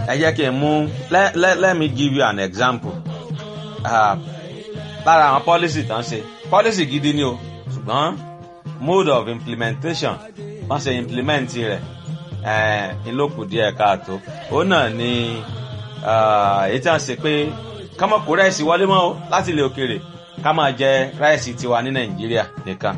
ẹ jẹ́ kí n mú let, let, let me give you an example uh, lára àwọn policy tán ṣe policy gidi ni o ṣùgbọ́n mode of implementation wọ́n ṣe implement rẹ̀ ìlókù díẹ̀ káàtó òun náà ni èyí tí wọ́n ṣe pé ká má kó ráìsì wọlé mọ́ o láti ilẹ̀ òkèèrè ká máa jẹ ráìsì tiwa ní nàìjíríà nìkan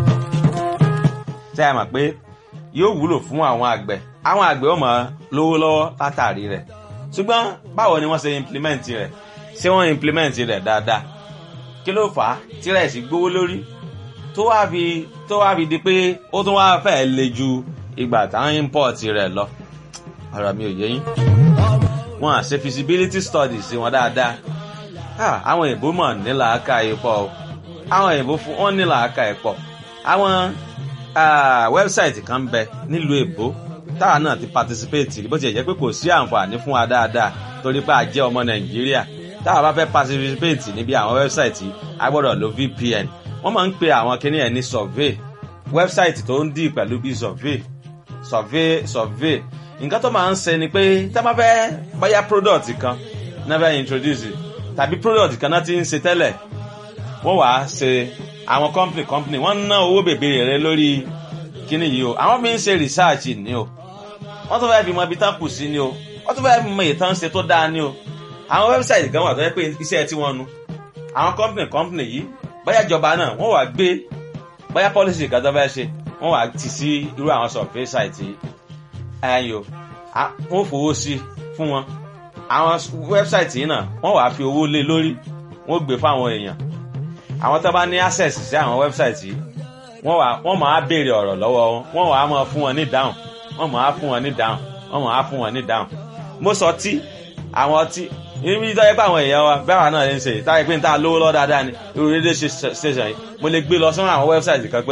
tẹ́ ẹ mọ̀ pé yóò wúlò fún àwọn àgbẹ̀ àwọn àgbẹ̀ ó máa lówó lọ́wọ́ látàrí rẹ̀ ṣùgbọ́n báwo ni wọ́n ṣe implement rẹ̀ ṣé wọ́n implement rẹ̀ dáadáa kí ló fà á tí ráìsì gbówó lórí tó wá fi tó wá fi di pé ó tún wá fẹ́ le ju ìgbà táwọn import rẹ̀ lọ ọ̀rọ̀ mi ò yé yín wọn à ṣe feasibility studies sí wọn dáadáa àwọn èèbó mọ̀ ní làákà ipò àwọn èèbó fún wọn ní làákà ipò àwọn wẹ́bsáìtì kan bẹ nílùú èbó táwa náà ti participate bó ti jẹ́ pé kò sí àǹfààní fún wa dáadáa torí pé a jẹ́ ọmọ nàìjíríà táwa bá fẹ́ participate níbi àwọn wẹ́bsáìtì a gbọ́dọ̀ lo vpn wọ́n máa ń pe àwọn kinní ẹ̀ ní survey wẹ́bsáìtì tó ń dì pẹ̀lú bí survey survey survey nǹkan tó máa ń ṣe ni pé tá a bá fẹ́ báyà product kan náà fẹ́ introduce tàbí product kan náà ti ń ṣe tẹ́lẹ̀ wọ́n wàá ṣe àwọn company company wọ́n ń ná owó bèbèrè rẹ lórí kíní yìí o àwọn fi ń ṣe research ni o wọ́n tún fẹ́ fi mọ ibi tán kù sí ni o wọ́n tún fẹ́ fi mọ ìtàn ṣe tó dáa ni o àwọn website kan wà tó yẹ pé iṣẹ́ tí wọ́n nu àwọn company company yìí báyà ìjọba náà wọ́n wàá gbé báyà policy kan tó fẹ́ ṣe wọ́n wàá tì sí irú àwọn survey site yìí ẹ̀yìn o wọ́n fowó sí fún wọn àwọn website yìí náà wọ́n wàá fi owó lé lórí wọ́n gbé fáwọn èèyàn àwọn tó bá ní access sí àwọn website yìí wọ́n wà wọ́n máa béèrè ọ̀rọ̀ lọ́wọ́ wọn wọ́n wàá máa fún wọn ní dáhùn wọ́n máa fún wọn ní dáhùn wọ́n máa fún wọn ní dáhùn. mo sọ tí àwọn ọtí ibi tó yẹ pé àwọn èèyàn wa bẹ́ẹ̀ wà náà lè ń ṣe táyà pé n ta lówó lọ́ dáadáa ni irú rédíò station yìí mo lè gbé lọ sọ́nà àwọn website kan pé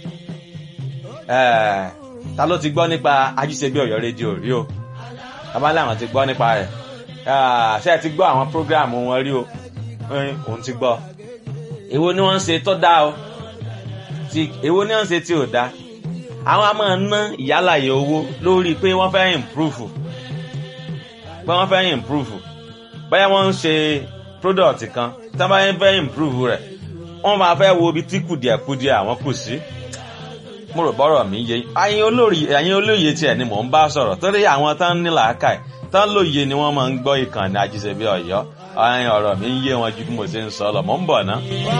ta ló ti gbọ́ nípa ajíṣebí ọ̀yọ́ rédíò rí o abálẹ̀ àwọn ti gbọ́ nípa rẹ̀ ṣé ẹ ti gbọ́ àwọn program wọn rí o òun ti gbọ́ èwo ni wọ́n ń ṣe tó dáa o ti èwo ni wọ́n ń ṣe tí ò dáa àwọn a máa ná ìyálàyè owó lórí pé wọ́n fẹ́ improve pé wọ́n fẹ́ improve báyà wọ́n ń ṣe product kan tí wọ́n bá fẹ́ improve rẹ̀ wọ́n máa fẹ́ wo ibi tí kùdìẹ̀kudìẹ̀ àwọn kù sí mo rò bọ́rọ̀ mi yé ẹ̀yin olórí ẹ̀yin olóye tiẹ̀ ni mò ń bá sọ̀rọ̀ torí àwọn tán ní làákàyè tán lóye ni wọ́n máa ń gbọ́ ìkànnì àjíṣebí ọ̀yọ́ ọ̀rọ̀ mi ń yé wọn ju bí mo ṣe ń sọ lọ mò ń bọ̀ ná.